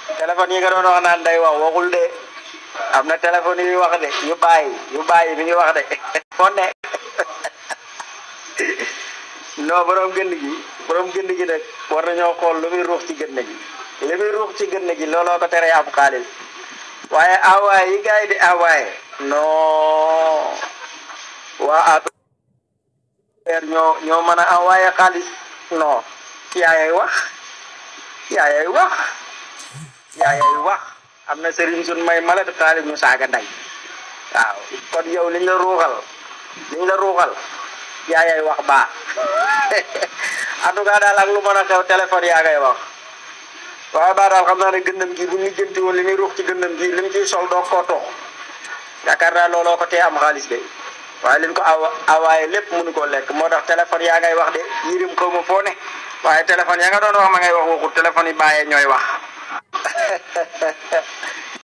téléphone yi nga doon wax naan day wax waxul de am na téléphone yu wax de yu bàyyi yu bàyyi mi ngi wax de foo ne non borom gënd gi borom gënd gi nag war nañoo xool lu muy ruux ci gënd gi li muy ruux ci gënd gi looloo ko tere am xaalis waaye envoyé yi gars yi di envoyé non waa APR ñoo ñoo mën a envoyé xaalis non yaayay wax yaayay wax yaayay wax am na sëriñ sun may malat xaalis ñu saaga nday waaw kon yow liñ la ruuxal liñ la ruuxal yaayay wax baa en tout cas daal ak lu mën a xew téléphone yaa ngay wax waaye baa daal xam naa ne gëndam gi bu ñu jënti woon li muy ruux ci gëndam gi li mu ciy sol doo koo tox yaakaar naa looloo ko tee am xaalis de waaye liñ ko awa awaaye lépp mënu koo lekk moo tax téléphone yaa ngay wax de yirim xaw ma foo ne waaye téléphone ya nga doon wax ma ngay wax waxut téléphone yi bàyyee ñooy wax